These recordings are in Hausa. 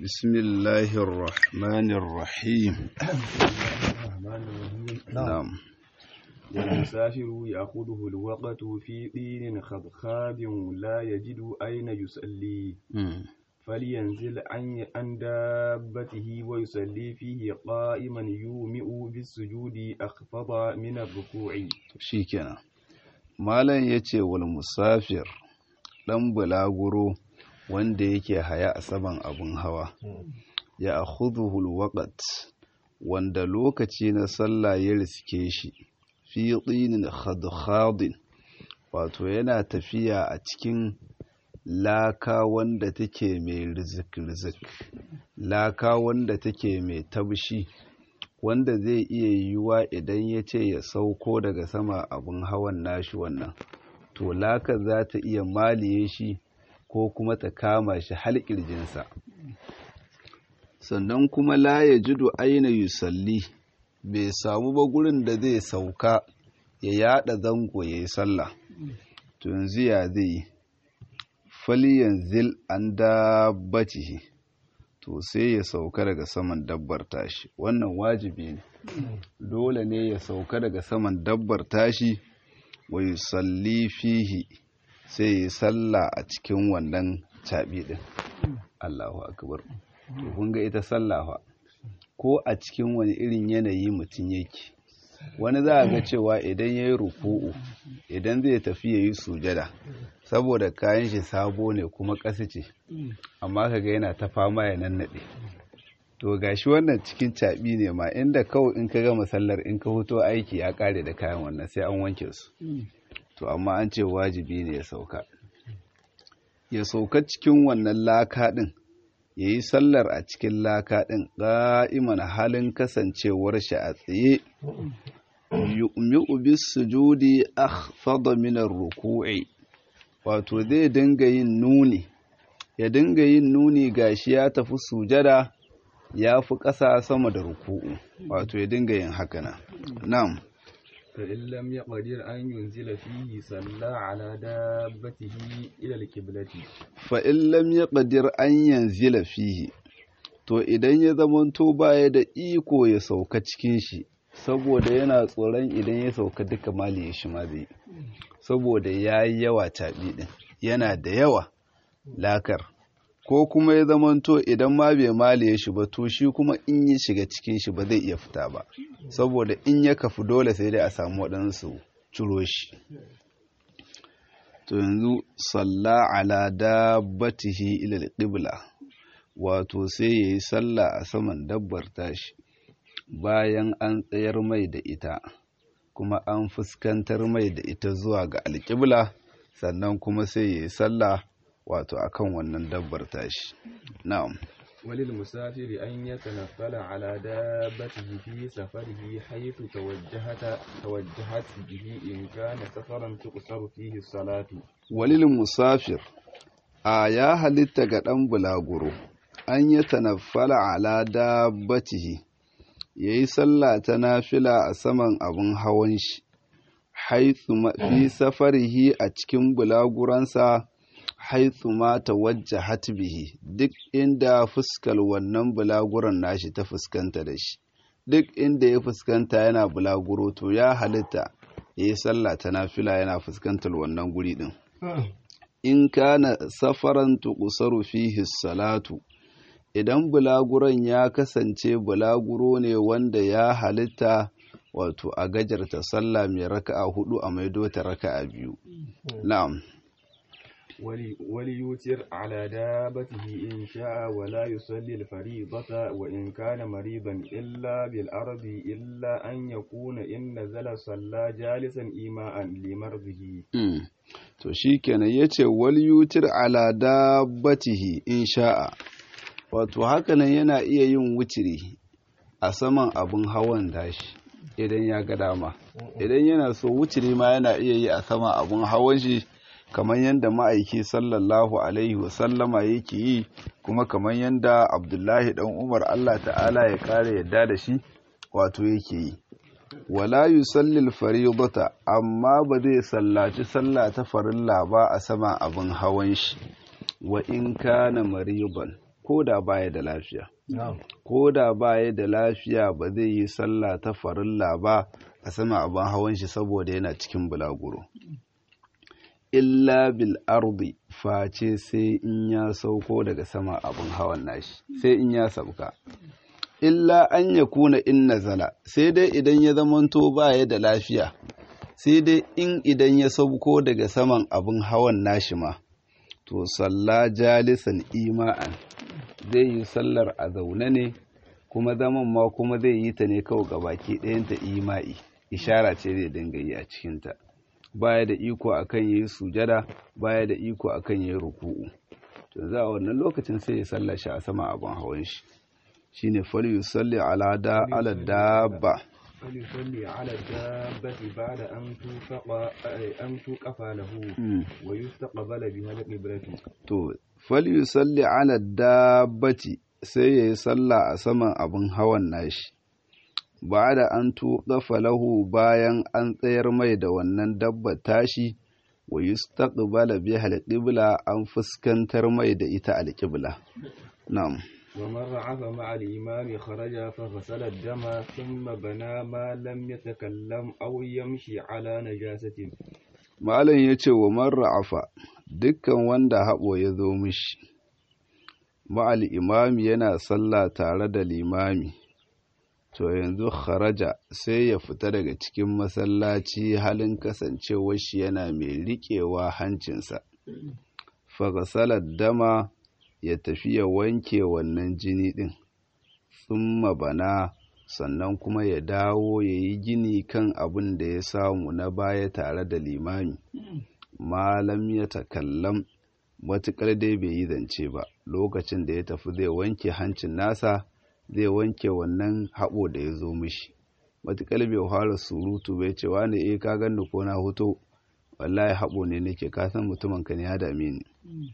بسم الله الرحمن الرحيم الرحمن الرحيم نعم المسافر يأخذه الوقت في طين خضخاب لا يجد أين يصلي مم. فلينزل عن عن دابته ويصلي فيه قائما يومئ بالسجود أخفض من الركوع shikenan malam yace wal musafir dan bulaguro wanda yake haya a saman abun hawa ya akhudhuhu alwaqt wanda lokaci na sallah ya riske shi fi tinin khadkhadin wato yana tafiya a cikin laka wanda take mai rizik-rizik laka wanda take mai tabshi wanda zai iya yiwuwa idan ya ce ya sauko daga sama abin hawan nashi wannan to laka za ta iya maliye shi ko kuma ta kama shi har ƙirjinsa sannan kuma la ya jido aina yusalli bai samu ba gurin da zai sauka ya yada zango ya yi sallah to yanzu ya zai yi falyanzil an dabbatihi to sai ya sauka daga saman dabbar tashi wannan wajibi ne dole ne ya sauka daga saman dabbar tashi wa yusalli fihi sai ya salla a cikin wannan caɓi ɗin Allahu akbar to kun ga ita sallafa ko a cikin wani irin yanayi mutum yake wani za a ga cewa idan ya yi ruku'u idan zai tafi ya yi sujada saboda kayan shi sabo ne kuma ƙasa ce amma kaga yana ta fama ya nannaɗe to gashi wannan cikin caɓi ne ma inda kawai in ka gama sallar in ka hoto aiki ya ƙare da kayan wannan sai an wanke su to amma an ce wajibi ne ya sauka ya sauka cikin wannan laka ɗin ya yi sallar a cikin laka ɗin ƙa'iman halin kasancewar shi a tsaye yu'mi'u bis sujudi akhfada min ar-ruku'i wato zai dinga yin nuni ya dinga yin nuni gashi ya tafi sujada ya fi ƙasa sama da ruku'u wato ya dinga yin haka na na'am فإن لم يقدر أن ينزل فيه صلى على دابته إلى القبلة fa in lam yaqdir an yanzila fihi to idan ya zamanto baya da iko ya sauka cikin shi saboda yana tsoron idan ya sauka duka mali ya shi ma zai saboda ya yi yawa taɓi ɗin yana da yawa lakar ko kuma ya zamanto idan ma bai mali ya shi ba to shi kuma in ya shiga cikin shi ba zai iya fita ba saboda in ya kafu dole sai dai a samu waɗansu ciro shi to yanzu salla ala dabbatihi ila alqibla wato sai yayi sallah a saman dabbar tashi bayan an tsayar mai da ita kuma an fuskantar mai da ita zuwa ga alƙibla sannan kuma sai yayi sallah wato akan wannan dabbar tashi na'am وللمسافر أن يتنفل على دابته في سفره حيث توجهت توجهت به إن كان سفرا تقصر فيه الصلاة walil musafir a ya halitta ga ɗan bulaguro an yi tanaffala ala dabbatihi ya yi sallah ta nafila a saman abin hawan shi haithu ma- fi safarihi a cikin bulaguransa haithu ma tawajjahat bihi duk inda fuskar wannan bulaguran nashi ta fuskanta da shi duk inda ya fuskanta yana bulaguro to ya halitta ya yi sallah ta nafila yana fuskantar wannan guri din in kana safaran tuqsaru fihi salatu idan bulaguron ya kasance bulaguro ne wanda ya halitta wato a gajarta sallah mai raka'a hudu a maido ta raka'a biyu na'am ولي وليوتر على دابته إن شاء ولا يصلي الفريضة وإن كان مريضا إلا بالأرض إلا أن يكون إن نزل صلى جالسا إيماء لمرضه Mm. to shikenan yace wal yutir ala dabbatihi in sha'a wato hakanan yana iya yin wutiri a saman abin hawan dashi idan ya ga dama idan yana so wutiri ma yana iya yi a saman abin hawan shi kamar yadda ma'aiki sallallahu alaihi wasallama yake yi kuma kamar yadda abdullahi dan umar allah ta'ala ya kare yadda da shi wato yake yi wala yusallil faridata amma ba zai sallaci sallah ta farilla ba a sama abin hawan shi wa in kana mariban ko da baya da lafiya ko da baya da lafiya ba zai yi sallah ta farilla ba a sama abin hawan shi saboda yana cikin bulaguro illa bil ardi face sai in ya sauko daga sama abin hawan nashi sai in ya sauka illa an ya kuna in nazala sai dai idan ya zamanto baya da lafiya sai dai in idan ya sauko daga saman abin hawan nashi ma to salla jalisan ima'an zai yi sallar a zaune ne kuma zaman ma kuma zai yi ta ne kawai ga baki ɗayanta ima'i ishara ce zai dinga yi a cikinta baya da iko akan yayi sujada baya da iko akan yayi ruku'u to za a wannan lokacin sai ya salla shi a sama abin hawan shi shine fal yusalli ala da ala dabba فليصلي على الدابة بعد أن توفق أن توقف له ويستقبل بها القبلة to fal yusalli ala dabbati sai ya yi sallah a saman abin hawan nashi ba da an tuƙafa lahu bayan an tsayar mai da wannan dabba tashi wa yustaqbala biha alqibla an fuskantar mai da ita alqibla na'am ومن رعف مع الإمام خرج فغسل الدم ثم بنى ما لم يتكلم أو يمشي على نجاسة malam ya ce wa man ra'afa dukkan wanda haɓo ya zo mishi ma'al imami yana sallah tare da limami to yanzu kharaja sai ya fita daga cikin masallaci halin kasancewar shi yana mai riƙewa hancinsa fagasalar dama ya tafi ya wanke wannan jini ɗin tsumma bana sannan kuma ya dawo ya yi gini kan abin da ya samu na baya tare da limami malam ya takallam matuƙar dai bai yi zance ba lokacin da ya tafi zai wanke hancin nasa zai wanke wannan haɓo da ya zo mishi matuƙar bai fara surutu bai ce wani eh ka ganni ko na hoto wallahi haɓo ne nake ka san mutumin ka ne ya dame ni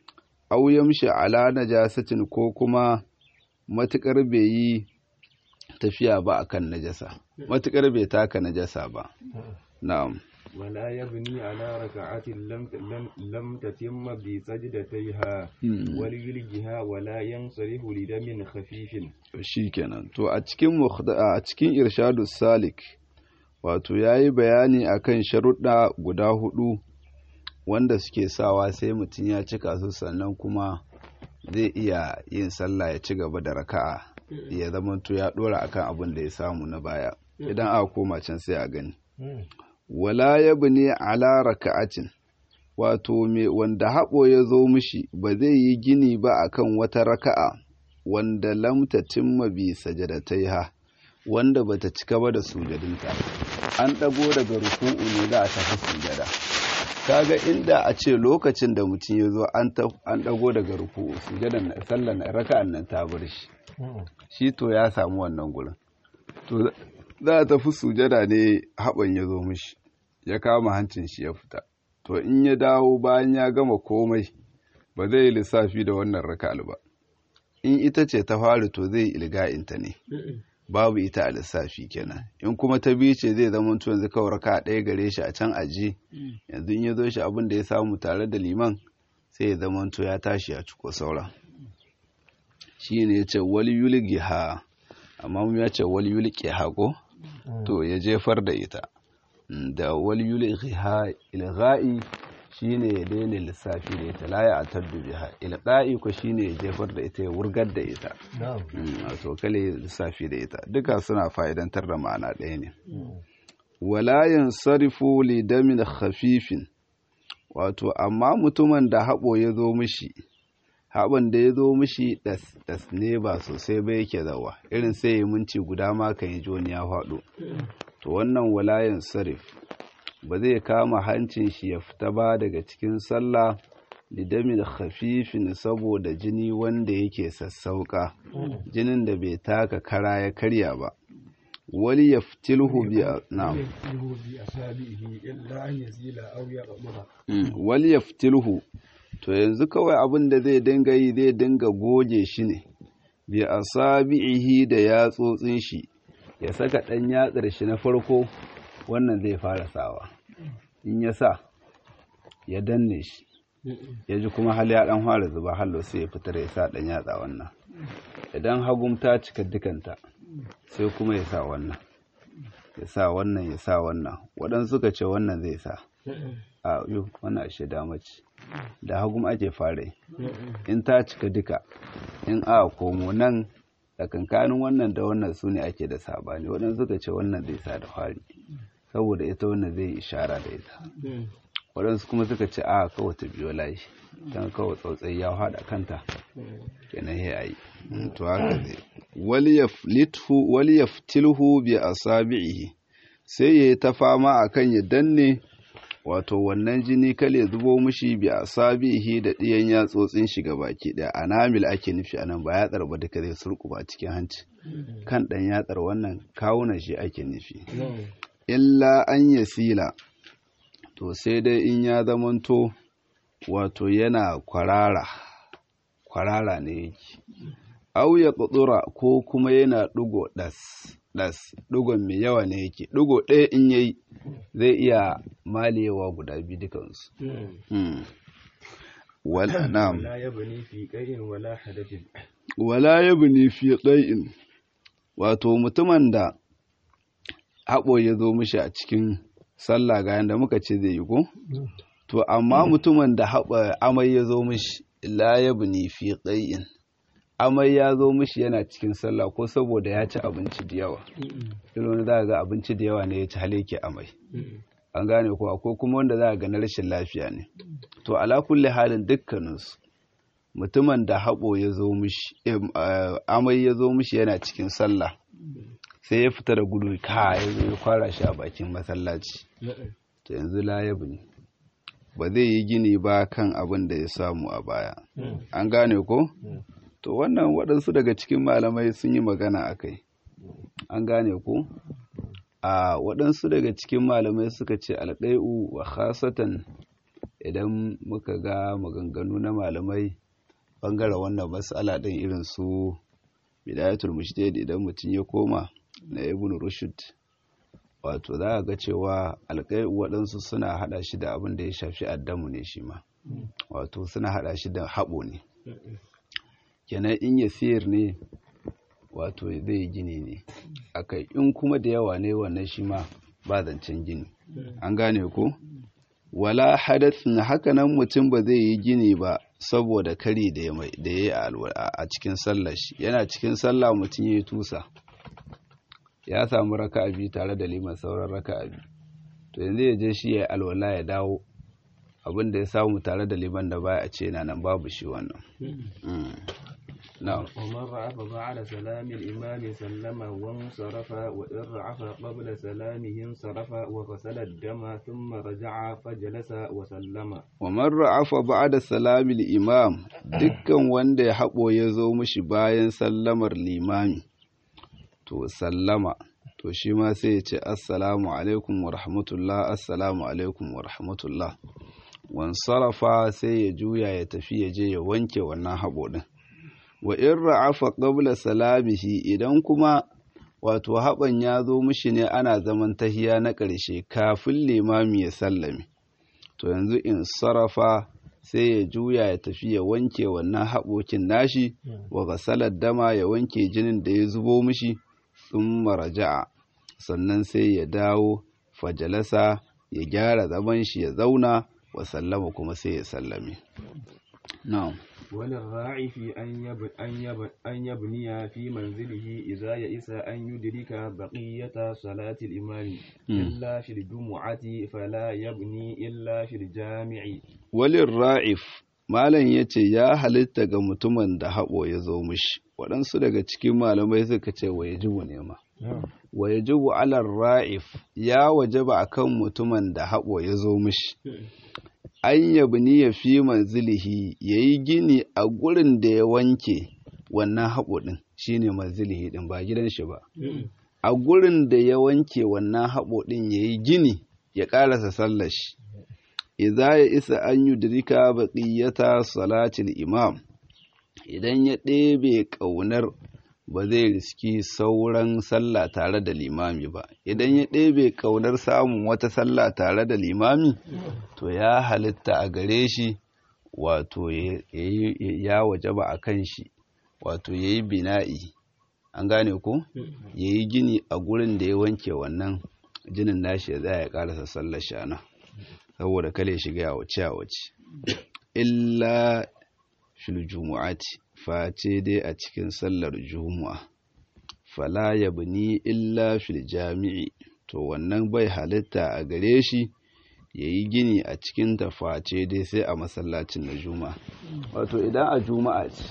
au yamshi ala najasatin ko kuma matuƙar bai yi tafiya ba akan najasa matuƙar bai taka najasa ba na'am ولا يبني على ركعة لم لم لم تتم بسجدتيها وليلجها ولا ينصرف لدم خفيف shikenan to a cikin a cikin irshadu salik wato yayi bayani akan sharuɗa guda hudu wanda suke sawa sai mutum ya cika su sannan kuma zai iya yin sallah ya ci gaba da raka'a ya zama to ya dora akan abin da ya samu na baya idan aka koma can sai a gani wala yabni ala raka'atin wato me wanda haɓo ya zo mishi ba zai yi gini ba akan wata raka'a wanda lam tatimma bi sajadataiha wanda bata cika ba da sujadinta an ɗago daga ruku'u ne za a tafi sujada kaga inda a ce lokacin da mutum ya zo an ɗago daga ruku'u sujadan sallan raka'an nan ta bar shi shi to ya samu wannan gurin to za a tafi sujada ne haɓan ya zo mishi ya kama hancin shi ya fita to in ya dawo bayan ya gama komai ba zai yi lissafi da wannan raka'al ba in ita ce ta fari to zai ilga'inta ne babu ita a lissafi kenan in kuma ta biyu ce zai zama to yanzu kawai raka ɗaya gare shi a can aji yanzu in ya zo shi abin da ya samu tare da liman sai ya zama to ya tashi ya ciko saura shi ne ya ce wali yulgi ha amma mu ya ce wali yulki ha ko to ya jefar da ita da wali yulki ha ilgha'i shine ya daina lissafi da ita la ya ataddu biha ilqa'i ko shine ya jefar da ita ya wurgar da ita to kale lissafi da ita duka suna fa'idantar da ma'ana ɗaya ne wala yansarifu li damin khafifin wato amma mutumin da haɓo ya zo mishi haɓon da ya zo mishi das ne ba sosai ba yake zawa irin sai ya minci guda ma kan yi joni ya faɗo to wannan walayan sarif ba zai kama hancin shi ya fita ba daga cikin sallah lidamin khafifin saboda jini wanda yake sassauka jinin da bai taka kara ya karya ba wali ya fitilhu bi na'am wali ya fitilhu to yanzu kawai abin da zai dinga yi zai dinga goge shi ne bi asabi'ihi da yatsotsin shi ya saka ɗan yatsar shi na farko wannan zai fara sawa in ya sa ya danne shi ya ji kuma hal ya ɗan fara zuba hallo sai ya fitar ya sa ɗan yatsa wannan idan hagum ta cika dukanta sai kuma ya sa wannan ya sa wannan ya sa wannan waɗansu suka ce wannan zai sa a yi wannan ashe dama ce da hagum ake fara yi in ta cika duka in a komo nan tsakankanin wannan da wannan su ne ake da sabani waɗansu suka ce wannan zai sa da fari saboda ita wannan zai ishara da ita waɗansu kuma suka ce a kawai ta biyo layi don kawai tsautsai ya haɗa kanta kenan ya yi to haka zai wali ya fitilhu bi asabi'ihi sai ya yi ta fama akan ya danne wato wannan jini kale zubo mushi bi asabihi da ɗiyan yatsotsin shi baki ɗaya anamil ake nufi anan ba yatsar ba duka zai surkuba cikin hanci kan ɗan yatsar wannan kawunan shi ake nufi illa an yasila to sai dai in ya zamanto wato yana kwarara kwarara ne yake au ya ƙudura ko kuma yana ɗigo ɗas ɗas ɗigon mai yawa ne yake ɗigo ɗaya in yayi zai iya malewa guda biyu dukansu wala na'am ولا يبني في قيء ولا حدث wala yabni fi qai'in wato mutumin da haɓo ya zo mishi a cikin sallah ga yanda muka ce zai yi ko to amma mutumin da haɓa amai ya zo mishi la yabni fi qai'in amai ya zo mishi yana cikin sallah ko saboda ya ci abinci da yawa irin wani za ga abinci da yawa ne ya ci haleke amai an gane ko akwai kuma wanda za ga na rashin lafiya ne to ala kulli halin dukkaninsu mutumin da haɓo ya zo mishi amai ya zo mishi yana cikin sallah sai ya fita da gudu ka ya zo ya kwara shi a bakin masallaci to yanzu layabu ne ba zai yi gini ba kan abin da ya samu a baya an gane ko to wannan waɗansu daga cikin malamai sun yi magana a kai an gane ko a waɗansu daga cikin malamai suka ce alƙai'u wa khasatan idan muka ga maganganu na malamai ɓangaren wannan matsala ɗin irin su bidayatul mushtahid idan mutum ya koma na ibn rushd wato za a ga cewa alƙai'u waɗansu suna haɗa shi da abin da ya shafi addamu ne shi ma wato suna haɗa shi da haɓo ne kenan in ya siyar ne wato zai gini ne akai in kuma da yawa ne wannan shi ma ba zancen gini an gane ko wala hadathin hakanan mutum ba zai yi gini ba saboda kari da ya yi a cikin sallar shi yana cikin sallah mutum ya yi tusa ya samu raka biyu tare da liman sauran raka biyu to yanzu ya je shi ya yi alwala ya dawo abin da ya samu tare da liman da baya a ce na nan babu shi wannan na'am ومن رعف بعد سلام الإمام سلم وانصرف وإن رعف قبل سلامه انصرف وغسل الدم ثم رجع فجلس وسلم ومن رعف بعد سلام الإمام dukkan wanda ya haɓo ya zo mishi bayan sallamar limami to sallama to shi ma sai ya ce assalamu alaikum wa rahmatullah assalamu alaikum wa rahmatullah wansarafa sai ya juya ya tafi ya je ya wanke wannan haɓo ɗin wa in ra'afa qabla salamihi idan kuma wato haɓan ya zo mishi ne ana zaman tahiya na ƙarshe kafin limami ya sallame to yanzu in sarrafa sai ya juya ya tafi ya wanke wannan haɓokin nashi wa gasalar dama ya wanke jinin da ya zubo mishi sun maraja'a sannan sai ya dawo fajalasa ya gyara zaman shi ya zauna wa sallama kuma sai ya sallame na'am وللراعي في أن, يب... أن, يب... أن يبني في منزله إذا يئس أن يدرك بقية صلاة الإمام إلا في الجمعة فلا يبني إلا في الجامع وللرائف malam ya ce ya halitta ga mutumin da haɓo ya zo mishi waɗansu daga cikin malamai suka ce wa yajibu ne ma wa yajibu alar ra'if ya wajaba akan mutumin da haɓo ya zo mishi an yabni ya fi manzilihi ya yi gini a gurin da ya wanke wannan haɓo ɗin shi ne manzilihi ɗin ba gidan shi ba a gurin da ya wanke wannan haɓo ɗin ya yi gini ya ƙarasa sallar shi idza ya isa an yudrika baqiyata salatil imam idan ya ɗebe ƙaunar ba zai riski sauran sallah tare da limami ba idan ya ɗebe ƙaunar samun wata sallah tare da limami to ya halitta a gare shi wato ya wajaba a kan shi wato ya yi bina'i an gane ko ya yi gini a gurin da ya wanke wannan jinin nashi ya zaya ya karasa sallar shana saboda kale shiga ya wace a wace illa fil jumu'ati face dai a cikin sallar jumu'a fala yabni illa fil jami'i to wannan bai halitta a gare shi ya yi gini a cikin taface dai sai a masallacin na juma'a wato idan a juma'a ce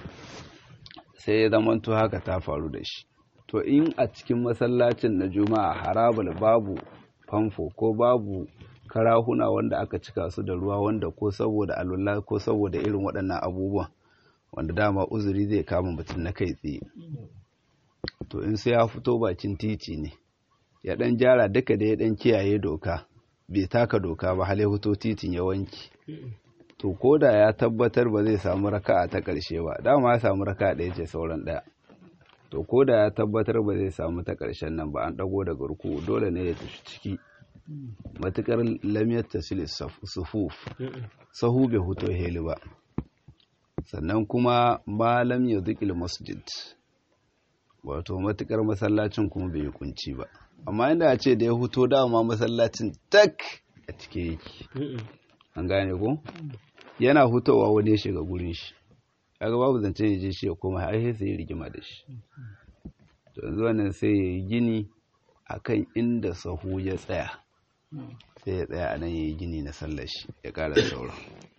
sai ya zamanto haka ta faru da shi to in a cikin masallacin na juma'a harabal babu famfo ko babu karahuna wanda aka cika su da ruwa wanda ko saboda alwala ko saboda irin waɗannan abubuwan wanda dama uzuri zai kama mutum na kai tsaye to in sai ya fito bakin titi ne ya ɗan gyara duka da ya ɗan kiyaye doka bai taka doka ba hal ya fito titin ya wanki to ko da ya tabbatar ba zai samu raka'a ta ƙarshe ba dama ya samu raka'a ɗaya ce sauran ɗaya to ko da ya tabbatar ba zai samu ta ƙarshen nan ba an ɗago daga ruku dole ne ya tafi ciki matuƙar lamiyar tasiri sufuf sahu bai huto heli ba sannan kuma malam ya zikil masjid wato matuƙar masallacin kuma bai yi kunci ba amma inda a ce da ya huto dama masallacin tak a cike yake an gane ko yana hutowa wani ya shiga gurin shi kaga babu zancen ya je shi ya koma har sai ya rigima da shi to yanzu wannan sai ya yi gini akan inda sahu ya tsaya sai ya tsaya a nan ya yi gini na sallar shi ya ƙara sauran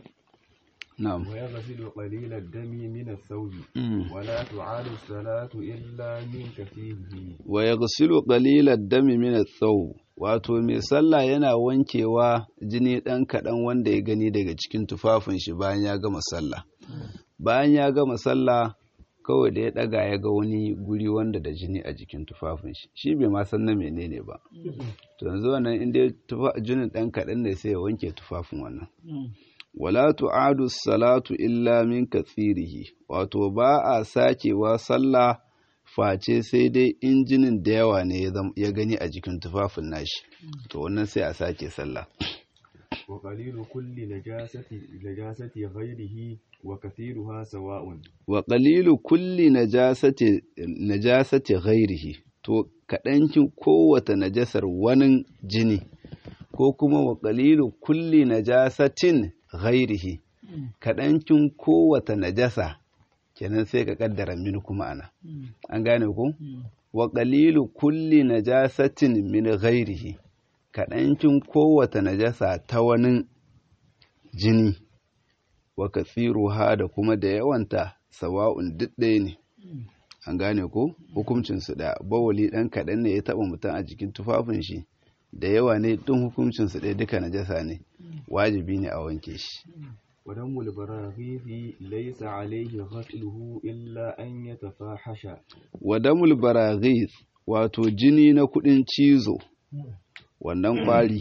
na'am ويغسل قليل الدم من الثوب ولا تعاد الصلاة إلا من كثيره wa yaghsilu qalilad dami min ath-thawb wato mai sallah yana wankewa jini dan kadan wanda ya gani daga cikin tufafin shi bayan ya gama sallah bayan ya gama sallah kawai da ya daga ya ga wani guri wanda da jini a jikin tufafin shi shi bai ma san na menene ba to yanzu wannan inda jinin dan kadan ne sai ya wanke tufafin wannan wala tu'adu salatu illa min kathirihi wato ba a sakewa sallah face sai dai injinin da yawa ne ya gani a jikin tufafin nashi to wannan sai a sake sallah وقليل كل نجاسة نجاسة غيره وكثيرها سواء wa qalilu kulli najasati najasati ghairihi to kadankin kowace najasar wani jini ko kuma wa qalilu kulli najasatin ghairihi kadankin kowace najasa kenan sai ka kaddara min kuma ana an gane ko wa qalilu kulli najasatin min ghairihi kaɗancin kowace najasa ta wani jini wa kathiruha da kuma da yawanta sawa'un duk ɗaya ne an gane ko hukuncinsu da bawali ɗan kaɗan ne ya taɓa mutum a jikin tufafin shi da yawa ne ɗin hukuncinsu ɗaya duka najasa ne wajibi ne a wanke shi ودم البراغيث ليس عليه غسله إلا أن يتفاحش wadamul baraghis wato jini na kuɗin cizo wannan ƙwari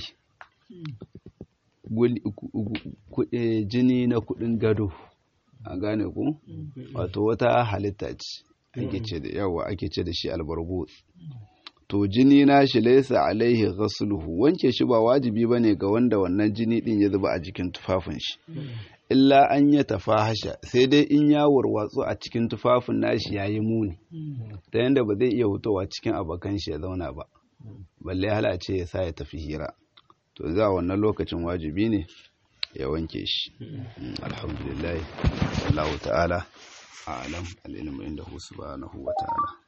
jini na kuɗin gado a gane ku wato wata halitta ce ake ce da yawa ake ce da shi albargo to jini na shi laisa alaihi ghasluhu wanke shi ba wajibi bane ga wanda wannan jini din ya zuba a jikin tufafin shi illa an ya tafahasha sai dai in ya warwatsu a cikin tufafin nashi yayi muni ta yanda ba zai iya hutowa cikin abokan shi ya zauna ba balle hala ce ya sa ya tafi hira to za wannan lokacin wajibi ne ya wanke shi alhamdulillah Allah ta'ala a'lam al-ilmu indahu subhanahu wa ta'ala